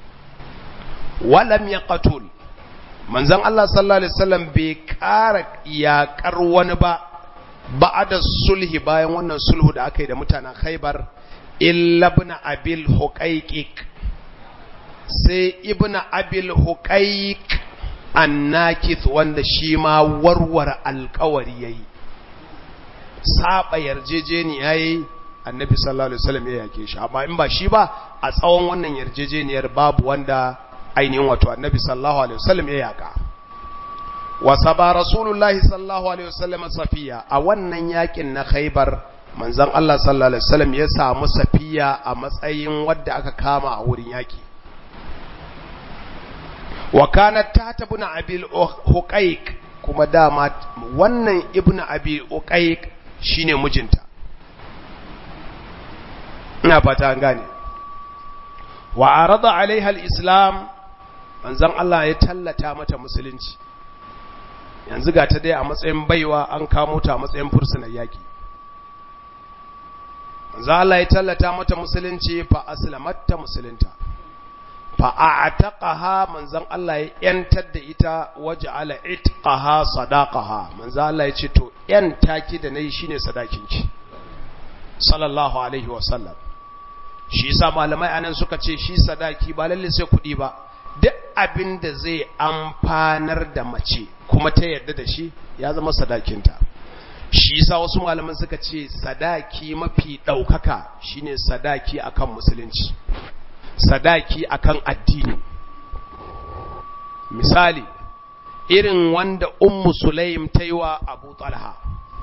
ولم يقتل من زن الله صلى الله عليه وسلم بكار يا كروان با بعد الصلح bayan wannan sulhu da aka yi da mutanen Khaibar illa ibn abil huqaiqiq sai ibn abil huqaiq annakith wanda shi ma warware alkawari yayi saba yarjejeniya yayi annabi sallallahu alaihi wasallam ya yake shi amma in ba shi ba a tsawon wannan yarjejeniyar babu wanda ainihin wato annabi sallallahu alaihi wasallam ya yaka wa saba rasulullahi sallallahu alaihi wasallam safiya a wannan yakin na khaybar manzon Allah sallallahu alaihi wasallam ya samu safiya a matsayin wadda aka kama a wurin yaki wa kanat tata ibn abil huqaiq kuma dama wannan ibn abi uqaiq shine mijinta ina fata an gane wa arada alaiha alislam manzon Allah ya tallata mata musulunci yanzu ga ta dai a matsayin baiwa an kamo ta a matsayin fursunan yaki manzon Allah ya tallata mata musulunci fa aslamatta musulunta fa a'taqaha manzon Allah ya yantar da ita waja'ala itqaha sadaqaha manzon Allah ya ce to yanta ki da nayi shine sadakinki sallallahu alaihi wa sallam shi yasa malamai anan suka ce shi sadaki ba lalle sai kuɗi ba duk abin da zai amfanar da mace kuma ta yarda da shi ya zama sadakinta shi yasa wasu malaman suka ce sadaki mafi ɗaukaka shine sadaki akan musulunci sadaki akan addini misali irin wanda ummu sulaim ta yi wa abu talha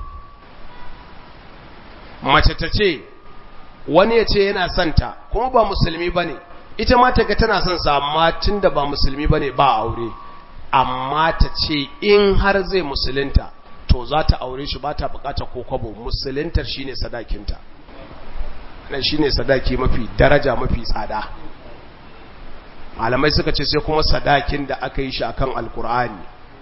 mace ta ce wani ya ce yana santa kuma ba musulmi ba ne ita ma ta ga tana son sa amma tun da ba musulmi ba ne ba aure amma ta ce in har zai musulunta to za ta aure shi ba ta bukata ko kwabo musuluntar shine sadakinta nan shine sadaki mafi daraja mafi tsada malamai suka ce sai kuma sadakin da aka yi shi akan alkur'ani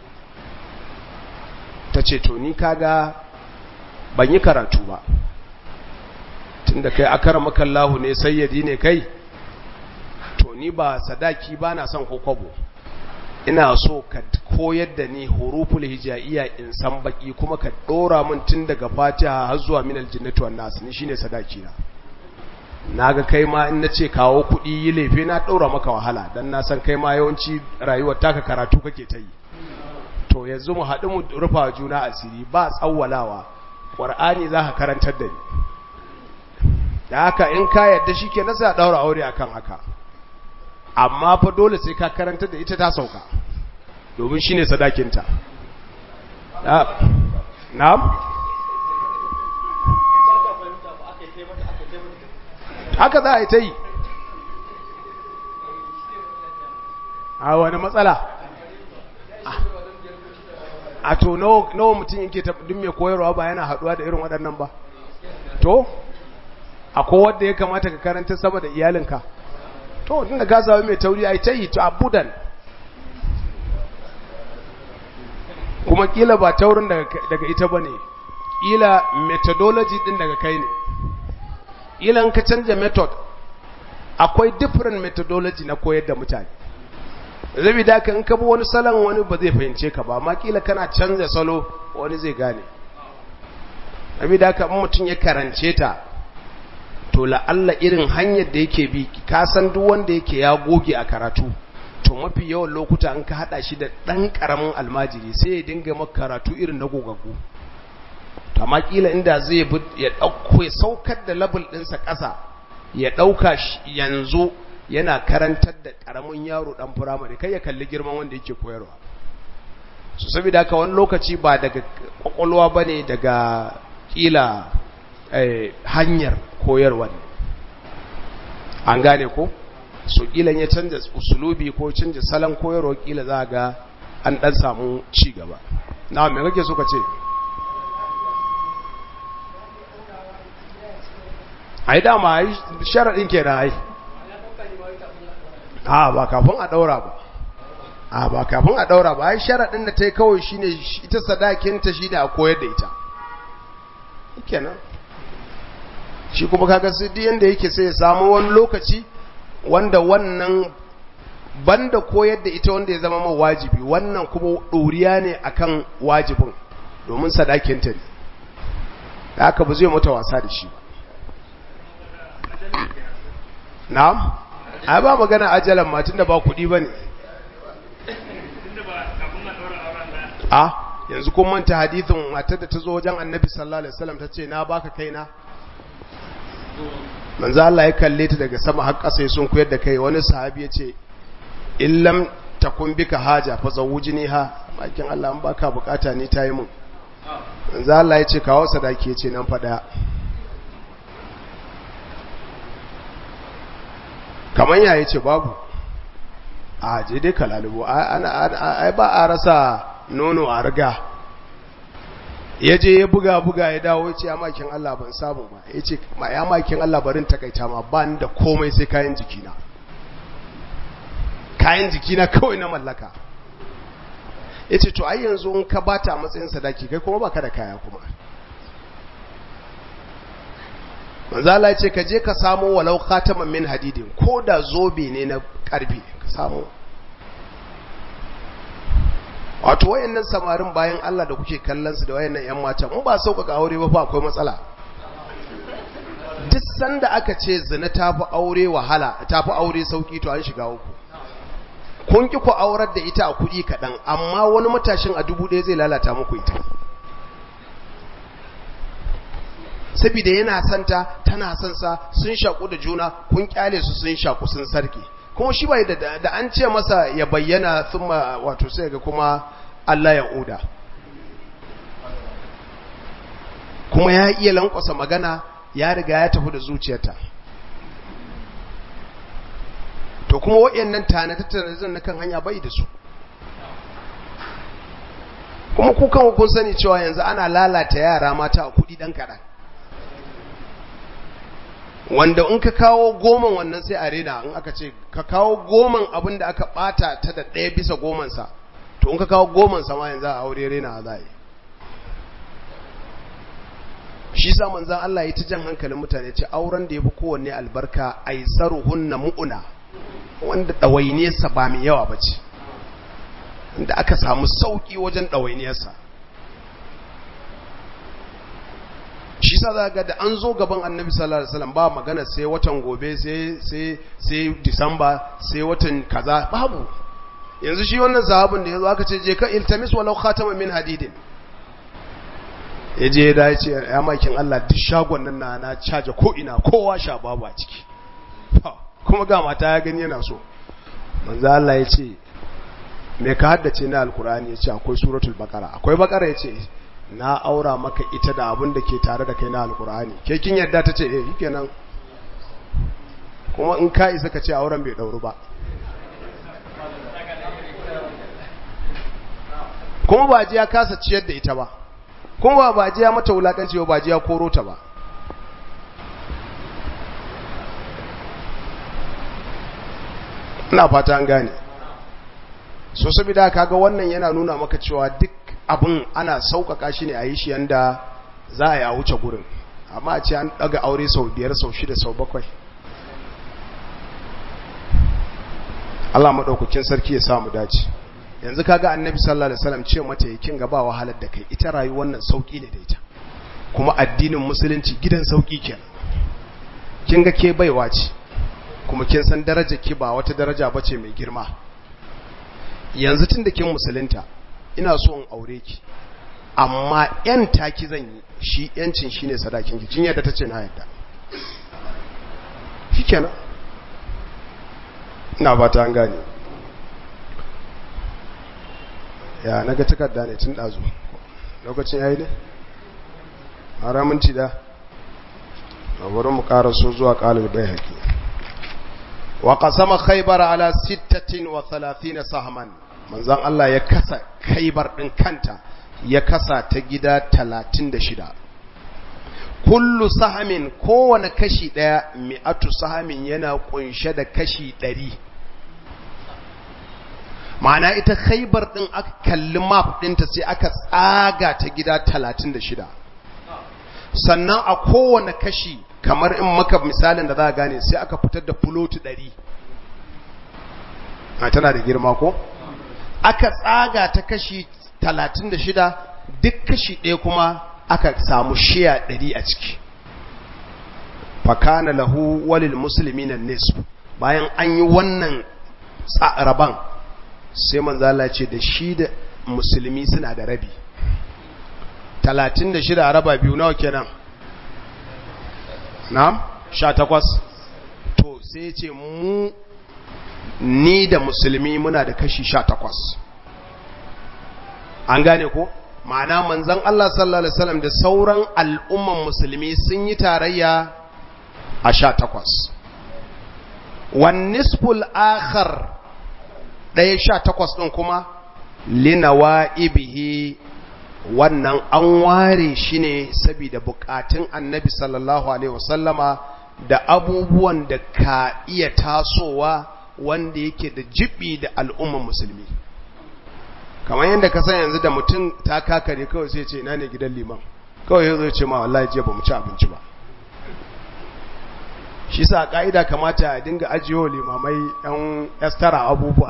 ta ce to ni kaga ban yi karatu ba tunda kai akara makallahu ne sayyadi ne kai to ni ba sadaki ba na son kokobo ina so ka koyar da ni huruful hijaiya in san baki kuma ka dora min tun daga fatiha har zuwa minal jinnati wan nas ni shine sadaki na naga kai ma in nace kawo kudi yi lefe na dora maka wahala dan na san kai ma yawanci rayuwar taka karatu kake ta yi to yanzu mu haɗu mu rufa juna asiri ba tsawwalawa qur'ani za ka karantar da ni da haka in ka yadda shi ke nasa daura aure akan haka amma fa dole sai ka karanta da ita ta sauka domin shine sadakinta na'am haka za a yi ta yi a wani matsala a to nawa mutum yake duk mai koyarwa ba yana haduwa da irin waɗannan ba to akwai wanda ya kamata ka karanta sama da iyalinka to tun da gazawa mai tauri ai ta yi to abudan kuma kila ba taurin daga ita ba ne kila methodology din daga kai ne kila in ka canja method akwai different methodology na koyar da mutane zabi da ka in ka bi wani salon wani ba zai fahimce ka ba amma kila kana canza salo wani zai gane zabi da ka mutum ya karance ta to la'alla irin hanyar da yake bi ka san duk wanda yake ya goge a karatu to mafi yawan lokuta an ka hada shi da dan karamin almajiri sai ya dinga maka karatu irin na gogaggu to amma kila inda zai bi ya dauko ya saukar da level dinsa kasa ya dauka yanzu yana karantar da karamin yaro dan firamare kai ya kalli girman wanda yake koyarwa so saboda haka wani lokaci ba daga kwakwalwa bane daga kila hanyar koyarwa ne an gane ko so kilan ya canza usulubi ko canza salon koyarwa kila za ga an dan samu ci gaba na me kake so ka ce ai dama ai sharadin kenan ai a ba kafin a daura ba a ba kafin a daura ba ai sharadin da ta yi kawai shine ita sadakinta shine a koyar da ita kenan shi kuma kaga sai duk yanda yake sai ya samu wani lokaci wanda wannan banda koyar da ita wanda ya zama ma wajibi wannan kuma ɗoriya ne akan wajibin domin sadakinta ne da haka ba zai mata wasa da shi ba na'am a ba magana ajalan ma tunda ba kuɗi ba ne a yanzu kun manta hadithin matar da ta zo wajen annabi sallallahu alaihi wasallam ta ce na baka kaina manzo Allah ya kalle ta daga sama har ƙasa sun koyar da kai wani sahabi ya ce illam takun bika haja fa zawujini ha makin Allah an baka bukata ni tayi mun manzo Allah ya ce kawo sadaki ya ce nan fa daya kaman ya yace babu a je dai kalalubo ai ba a rasa nono a riga ya je ya buga buga ya dawo ce ya makin Allah ban samu ba ya ce ma ya makin Allah barin takaita ma ba ni da komai sai kayan jikina kayan jikina kawai na mallaka ya ce to ai yanzu in ka bata a matsayin sadaki kai kuma baka da kaya kuma manzala ya ce ka je ka samu walau khataman min hadidin ko da zobe ne na karfe ka samu wato wayannan samarin bayan Allah da kuke kallon su da wayannan ƴan matan in ba sauƙaƙa aure ba fa akwai matsala duk sanda aka ce zina tafi aure wahala tafi aure sauki to an shiga uku kun ki ku aurar da ita a kuɗi kaɗan amma wani matashin a dubu ɗaya zai lalata muku ita saboda yana santa tana son sa sun shaku da juna kun kyale su sun shaku sun sarki kuma shi bai da da an ce masa ya bayyana thumma wato sai ga kuma Allah ya oda kuma ya iya lankwasa magana ya riga ya tafi da zuciyarta to kuma waɗannan tanatattare na kan hanya bai da su kuma kukan kun sani cewa yanzu ana lalata yara mata a kudi dan kaɗan wanda in ka kawo goman wannan sai a rena in aka ce ka kawo goman abin da aka bata ta da ɗaya bisa gomansa to in ka kawo gomansa ma yanzu a aure rena a zai shi sa manzan Allah ya ta jan hankalin mutane ce auren da ya fi kowanne albarka aisaruhunna mu'una wanda ɗawainiyarsa ba mai yawa ba ce da aka samu sauƙi wajen ɗawainiyarsa shi sa za ga da an zo gaban annabi sallallahu alaihi wasallam ba magana sai watan gobe sai sai sai disamba sai watan kaza babu yanzu shi wannan sahabin da yazo aka ce je ka iltamis walau khatama min hadidin yaje da ya ce ya makin Allah duk shagon nan na na caje ko ina kowa sha babu a ciki kuma ga mata ya gani yana so manzo Allah ya ce me ka haddace na alkur'ani ya ce akwai suratul baqara akwai baqara ya ce na aura maka ita da abin da ke tare da kai na alkur'ani ke kin yadda ta ce eh kenan kuma in ka isa ka ce auren bai dauru ba kuma ba ji ya kasa ciyar da ita ba kuma ba ji ya mata wulakanci ba ji ya koro ta ba ina fata an gane so saboda kaga wannan yana nuna maka cewa duk abin ana sauƙaƙa shi ne a yi shi yanda za a yi a wuce gurin amma a ce an ɗaga aure sau biyar sau shida sau bakwai Allah maɗaukakin sarki ya samu dace yanzu kaga annabi sallallahu alaihi wasallam ce mata yakin gaba wahalar da kai ita rayuwar nan sauki ne da ita kuma addinin musulunci gidan sauki kenan kin ga ke baiwa ce kuma kin san darajar ki ba wata daraja bace mai girma yanzu tun da kin musulunta ina so in aure ki amma yan taki zan yi shi yancin shine sadakin ki kin yadda tace na yadda shikenan ina ba ta an gane ya naga takarda ne tun dazu lokacin yayi ne haramun ci da a wurin mu karaso zuwa qalil bayhaqi wa qasama khaybar ala 36 sahman manzon Allah ya kasa khaybar din kanta ya kasa ta gida 36 kullu sahamin kowane kashi daya mi'atu sahamin yana kunshe da kashi 100 ma'ana ita khaybar din aka kalli map dinta sai aka tsaga ta gida 36 sannan a kowane kashi kamar in maka misalin da za a gane sai aka fitar da fuloti ɗari a tana da girma ko aka tsaga ta kashi talatin da shida duk kashi ɗaya kuma aka samu shiya ɗari a ciki fakana lahu walil musulmi na nisfu bayan an yi wannan raban sai manzala ce da shi da musulmi suna da rabi talatin da shida a raba biyu nawa kenan na sha takwas to sai ce mu ni da musulmi muna da kashi sha takwas an gane ko ma'ana manzan Allah sallallahu Alaihi wasallam da sauran al'umman musulmi sun yi tarayya a sha takwas wannisful akhar ɗaya sha takwas ɗin kuma linawa ibihi wannan an ware shi ne saboda bukatun annabi sallallahu alaihi wasallama da abubuwan da ka iya tasowa wanda yake da jibi da al'umman musulmi kamar yadda ka san yanzu da mutum ta kakare kawai sai ce ina ne gidan liman kawai yanzu ce ma wallahi jiya ba mu ci abinci ba shi sa ka'ida kamata a dinga ajiyo limamai yan estara abubuwa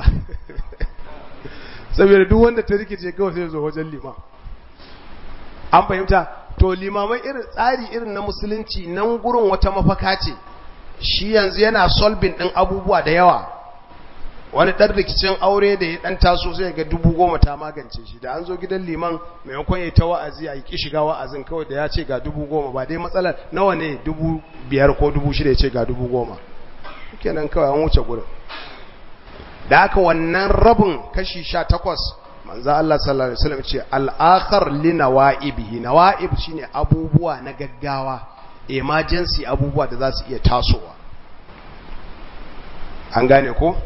saboda duk wanda ta rikice kawai sai zo wajen liman an fahimta to limamai irin tsari irin na musulunci nan gurin wata mafaka ce shi yanzu yana solving din abubuwa da yawa wani ɗan rikicin aure da ya ɗan taso sai ga dubu goma ta magance shi da an zo gidan liman maimakon ya ta wa'azi a yi ki shiga wa'azin kawai da ya ce ga dubu goma ba dai matsalar nawa ne dubu biyar ko dubu shida ya ce ga dubu goma kenan kawai an wuce gurin da aka wannan rabin kashi sha takwas manzo Allah sallallahu alaihi wasallam ce al-akhar li nawaibihi nawaib shine abubuwa na gaggawa emergency abubuwa da za su iya tasowa an gane ko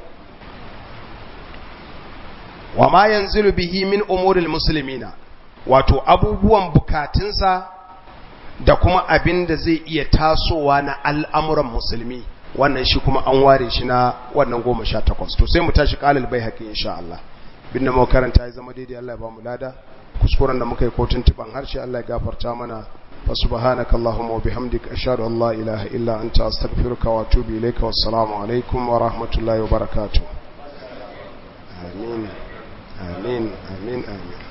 wa ma yanzilu bihi min umuril muslimina wato abubuwan bukatunsa da kuma abin da zai iya tasowa na al'amuran musulmi wannan shi kuma an ware shi na wannan goma sha takwas to sai mu tashi kalil bai haƙi insha Allah bin da makaranta ya zama daidai Allah ya ba mu lada kuskuren da muka yi kotun tuban harshe Allah ya gafarta mana fa subhanaka allahumma wa bihamdika ashhadu an la ilaha illa anta astaghfiruka wa atubu ilayka wassalamu alaikum wa rahmatullahi wa barakatuh amin آمين آمين آمين